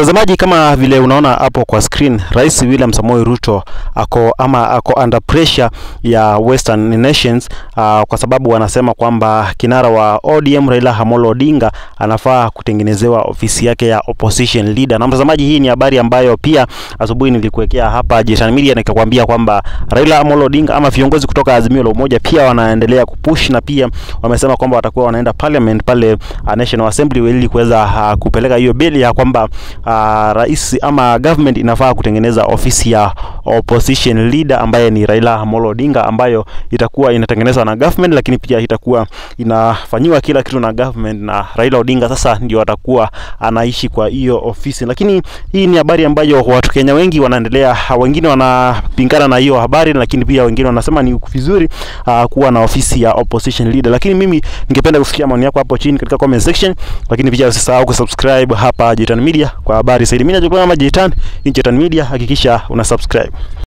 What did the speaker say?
Mtazamaji, kama vile unaona hapo kwa screen, Rais William Samoei Ruto ako ama ako under pressure ya Western nations uh, kwa sababu wanasema kwamba kinara wa ODM Raila Amolo Odinga anafaa kutengenezewa ofisi yake ya opposition leader. Na mtazamaji, hii ni habari ambayo pia asubuhi nilikuwekea hapa Jitan Media nikakwambia kwamba Raila Amolo Odinga ama viongozi kutoka Azimio la Umoja pia wanaendelea kupush na pia wamesema kwamba watakuwa wanaenda parliament pale uh, National Assembly ili kuweza uh, kupeleka hiyo bili ya kwamba uh, rais ama government inafaa kutengeneza ofisi ya opposition leader ambaye ni Raila Amolo Odinga, ambayo itakuwa inatengenezwa na government, lakini pia itakuwa inafanyiwa kila kitu na government, na Raila Odinga sasa ndio atakuwa anaishi kwa hiyo ofisi. Lakini hii ni habari ambayo watu Kenya wengi wanaendelea, wengine wanapingana na hiyo habari, lakini pia wengine wanasema ni vizuri uh, kuwa na ofisi ya opposition leader. Lakini mimi ningependa kusikia maoni yako hapo chini katika comment section, lakini pia usisahau kusubscribe hapa Jitan Media kwa habari zaidi. Mimi najulikana kama Jitan, hii Jitan Media, hakikisha una subscribe.